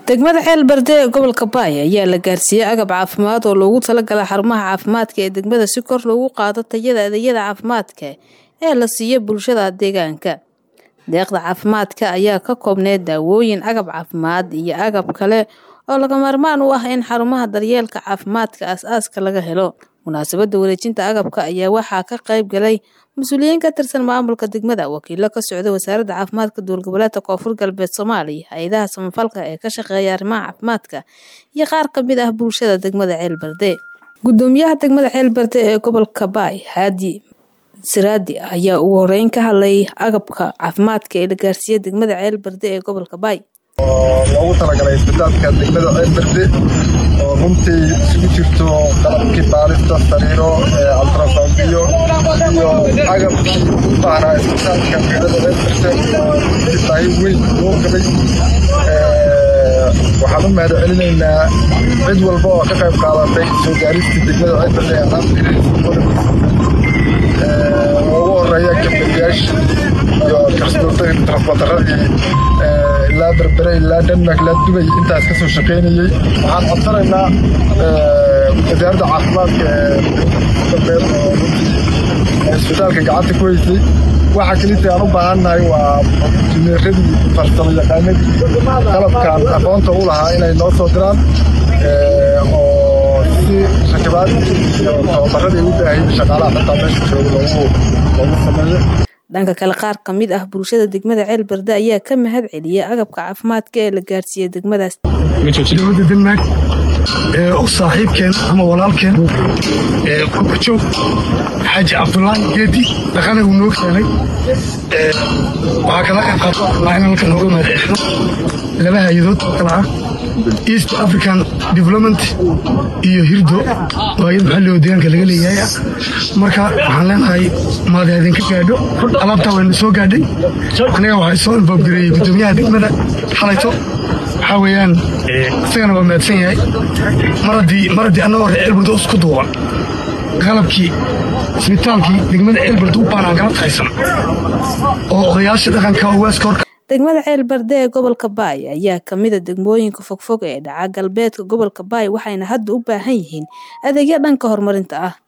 degmada ceel barde ee gobolka baay ayaa la gaarsiiyey agab caafimaad oo loogu talagalay xarumaha caafimaadka ee degmada si kor loogu qaado tayada adeegyada caafimaadka ee la siiyo bulshada deegaanka deeqda caafimaadka ayaa ka koobneyd daawooyin agab caafimaad iyo agab kale oo laga maarmaan u ah in xarumaha daryeelka caafimaadka aas-aaska laga helo munaasabada wareejinta agabka ayaa waxaa ka qayb galay mas-uuliyiin ka tirsan maamulka degmada wakiilo ka socda wasaaradda caafimaadka dowlgoboleedka koonfur galbeed soomaaliya hay-adaha samafalka ee ka shaqeeya arrimaha caafimaadka iyo qaar kamid ah bulshada degmada ceel barde gudoomiyaha degmada ceel barde ee gobolka baay haadi siraadi ayaa ugu horeyn ka hadlay agabka caafimaadka ee la gaarsiiyey degmada ceel barde ee gobolka baay oo loogu talagalay isbitaalka degmada ceel barde oo runtii isugu jirto qalabkii baarista sariiro altrasoundiyo iyo agabkii u baahnaa isbitaalka degmada ceel barde oo runtii baahi weyn loo qabay waxaan u mahad celinaynaa cid walba oo ka qayb qaadatay soo gaaristii degmada ceel barde ee qaabkiisa ugu horeeya gabdhayaashii iyo transportaradii ilaa berbere ilaa denmark ilaa dubay intaas ka soo shaqaynayey waxaan codsanaynaa wasaaradda caafimaadka ee galbeed oo runtii isbitaalka gacanta ku haysay waxa kelita aan u baahannahay waa injineeradii farsamo yaqaanadii qalabkan aqoonta u lahaa inay noo soo diraan oo si rakibaad iyo tababaradii u baahayay shaqaalaha xitaa meesha jooga loogu loogu sameeyo dhanka kale qaar ka mid ah bulshada degmada ceel barde ayaa ka mahad celiyay agabka caafimaadka ee la gaarsiiyey degmadaas dowladda denmark u saaxiibkeen ama walaalkeen kurkajoog xaaji cabdulaahi geedi dhaqana uu noo keenay waxaa kala qayb qaata in halkan nooga mahad celino laba hay-adood kala ah east african development iyo hirdo oo ayad maxalli oo deegaanka laga leeyahay ah marka waxaan leenahay maad idinka gaadho alaabtaa wayna soo gaadhay aniga waxaa soo infoobgareeyey guddoomiyaha degmada xalayto waxaa weeyaan isagana waa mahadsan yahay mar haddii mar haddii annagoo reer ceelburda isku duuban qalabkii isbitaalkii degmada ceelburda u baanaan galad haysan oo odayaasha dhaqanka owaaska horka degmada ceel barde ee gobolka baay ayaa kamida degmooyinka fogfog ee dhaca galbeedka gobolka baay waxayna hadda u baahan yihiin adeegyo dhanka horumarinta ah